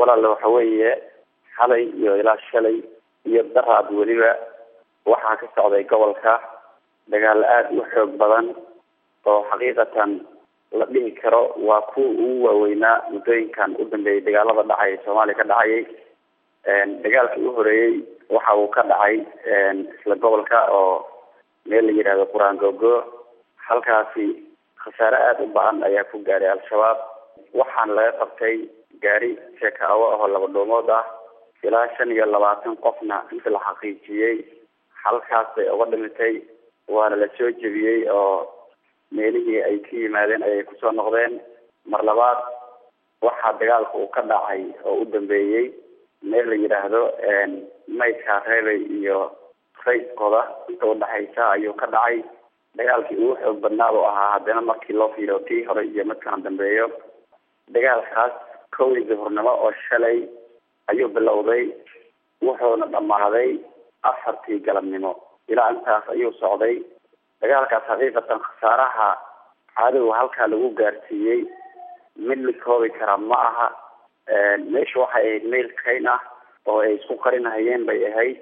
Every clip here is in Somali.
walaale waxa weeye xalay iyo ilaa shalay iyo daraad weliba waxaa ka socday gobolka dagaal aada u xoog badan oo xaqiiqatan la dhihi karo waa kuwa ugu waaweynaa muddooyinkan u dambeeyay dagaalada dhacay soomaaliya ka dhacayay dagaalkii u horeeyey waxa uu ka dhacay isla gobolka oo meel la yidhahdo qur-aan googo halkaasi khasaare aada u ba-an ayaa ku gaadhay al-shabaab waxaana laga qabtay gaari sheekaawo ahoo laba dhoomood ah ilaa shan iyo labaatan qofna inta la xaqiijiyey halkaas bay uga dhimitay waana la soo jebiyey oo meelihii ay ka yimaadeen ayay kusoo noqdeen mar labaad waxaa dagaalka uu ka dhacay oo u dambeeyey meel la yidhaahdo maydka reebay iyo rayskooda inta udhexaysa ayuu ka dhacay dagaalkii ugu xoog badnaa uu ahaa haddana markii loo fiiriyo tii hore iyo midkana dambeeyo dagaalkaas kowdii duhurnimo oo shalay ayuu bilowday wuxuuna dhammaaday afartii galabnimo ilaa intaas ayuu socday dagaalkaas xaqiiqatan khasaaraha caadowga halkaa lagu gaarsiiyey mid la koobi kara ma aha meesha waxay ahayd meel kayn ah oo ay isku qarinahayeen bay ahayd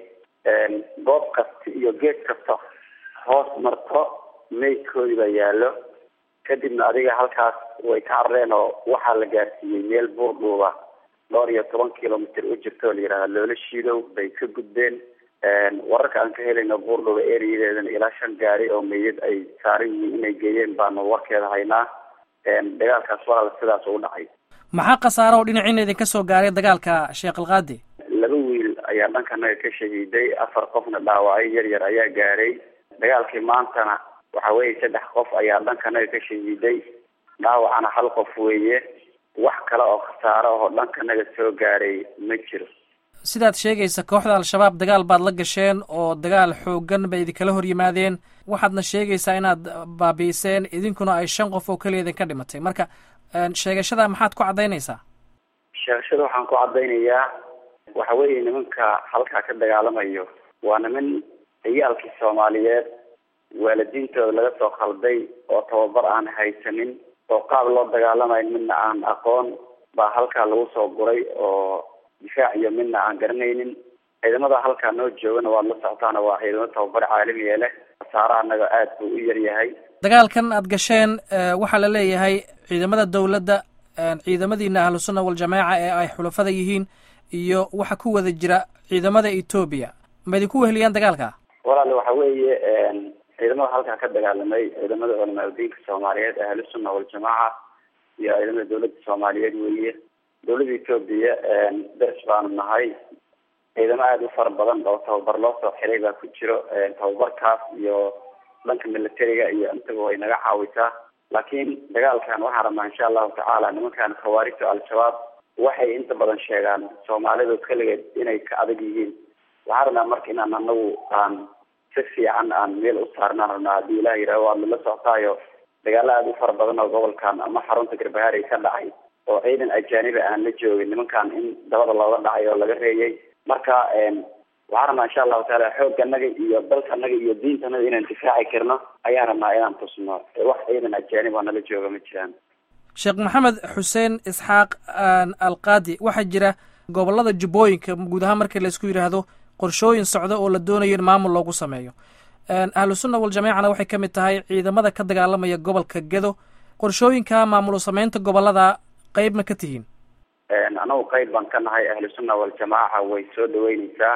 goob kasta iyo geed kasta hoos marto meydkoodii baa yaallo kadibna adiga halkaas way ka carreen oo waxaa la gaarsiiyey meel buurdhuuba dhowr iyo toban kilomitr u jirta oo la yihahda loola shiidow bay ka gudbeen wararka aan ka helayno buurdhuuba ereyadeedana ilaa shan gaari oo meydad ay saaran yihiin inay geeyeen baanu warkeeda haynaa dagaalkaas walaal sidaas ugu dhacay maxaa khasaaro oo dhinaciina idinka soo gaaray dagaalka sheekh alkaadi laba wiil ayaa dhankanaga ka shahiiday afar qofna dhaawacay yar yar ayaa gaaray dagaalkii maantana waxa weeye saddex qof ayaa dhankanaga ka shahiiday dhaawacana hal qof weeye wax kale oo khasaaro oo dhankanaga soo gaaray ma jiro sidaad sheegaysa kooxda al-shabaab dagaal baad la gasheen oo dagaal xoogan bay idinkala hor yimaadeen waxaadna sheegaysaa inaad baabi'iseen idinkuna ay shan qof oo keliya idinka dhimatay marka sheegashada maxaad ku caddaynaysaa sheegashada waxaan ku caddaynayaa waxa weeye nimanka halkaa ka dagaalamayo waa niman ciyaalkii soomaaliyeed waalidiintooda laga soo khalday oo tababar aan haysanin oo qaab loo dagaalamayo midna aan aqoon baa halkaa lagu soo guray oo difaac iyo midna aan garanaynin ciidamada halkaa noo joogana waad la socotaana waa ciidamo tababar caalamiya leh khasaaraha anaga aada buu u yar yahay dagaalkan aad gasheen waxaa la leeyahay ciidamada dawladda ciidamadiina ahlusunna waljamaaca ee ay xulafada yihiin iyo waxa ku wada jira ciidamada etoobiya ma idinku weheliyaan dagaalka walaale waxa weeye ciidamada halkaa ka dagaalamay ciidamada culamaa udiinka soomaaliyeed ahlusunna waljamaaca iyo ciidamada dawladda soomaaliyeed weeye dawladda etoobiya ders baanu nahay ciidamo aada u fara badan oo tababar loo soo xiray baa ku jiro tababarkaas iyo dhanka militariga iyo intaba way naga caawisaa laakiin dagaalkan waxaan rabnaa insha allahu tacaala nimankan khawaarijta al-shabaab waxay inta badan sheegaan soomaalidu keligeed inay ka adag yihiin waxaan rabnaa marka inaan anagu aan si fiican aan meel u saarnaan rabnaa haddii ilah yidhaho waad lala soctaayo dagaalo aada u fara badan oo gobolkan ama xarunta garbahaari ka dhacay oo ciidan ajaaniba aan la joogin nimankan in dabada looga dhacay oo laga reeyay marka waxaan rabnaa insha allahu taala xooganaga iyo dalkanaga iyo diintanaga inaan difaaci karno ayaan rabnaa inaan tusno wax ciidan ajaanib oo nala jooga ma jiraan sheekh maxamed xuseen isxaaq alqaadi waxaa jira gobolada jubbooyinka guud ahaan markii laisku yidhaahdo qorshooyin socda oo la doonayo in maamul loogu sameeyo ahlu sunna waljamaacana waxay ka mid tahay ciidamada ka dagaalamaya gobolka gedo qorshooyinka maamul sameynta gobolada qeyb ma ka tihiin anagu qeyb baan ka nahay ahlu sunna waljamaaca way soo dhaweyneysaa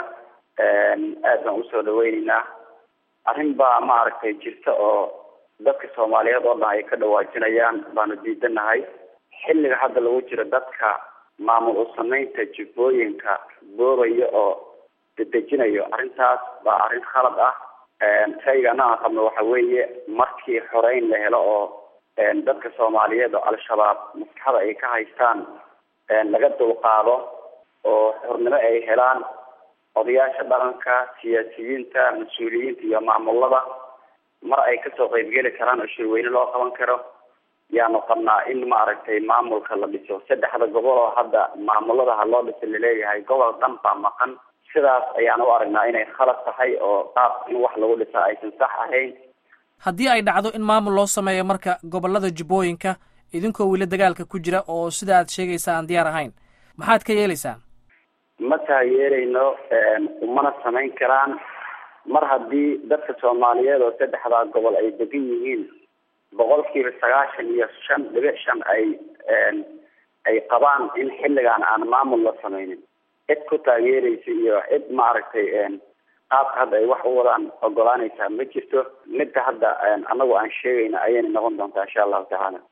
aad baan usoo dhaweyneynaa arrin baa maaragtay jirta oo dadka soomaaliyeed oo dhan ay ka dhawaajinayaan baanu diidanahay xilliga hadda lagu jiro dadka maamul u sameynta jubbooyinka boobaya oo dedejinayo arrintaas baa arrin khalad ah shaygana aan qabno waxa weeye markii xoreyn la helo oo dadka soomaaliyeed oo al-shabaab maskaxda ay ka haystaan laga dulqaado oo xornimo ay helaan odayaasha dhaqanka siyaasiyiinta mas-uuliyiinta iyo maamulada mar ay kasoo qeybgeli karaan oo shirweyne loo qaban karo yaanu qabnaa in maaragtay maamulka la dhiso saddexda gobol oo hadda maamulada ha loo dhiso laleeyahay gobol dhan baa maqan sidaas ayaan u aragnaa inay khalad tahay oo qaab in wax lagu dhisa aysan sax ahayn haddii ay dhacdo in maamul loo sameeyo marka gobolada jubbooyinka idinkoo weli dagaalka ku jira oo sida aad sheegaysa aan diyaar ahayn maxaad ka yeelaysaan ma taageerayno umana samayn karaan mar haddii dadka soomaaliyeed oo saddexdaa gobol ay degan yihiin boqolkiiba sagaashan iyo shan dhibic shan ay ay qabaan in xilligan aan maamul la sameynin cid ku taageeraysa iyo cid maaragtay qaabka hadda ay wax u wadaan ogolaanaysaa ma jirto midda hadda anagu aan sheegayna ayayna noqon doontaa insha allahu tacaala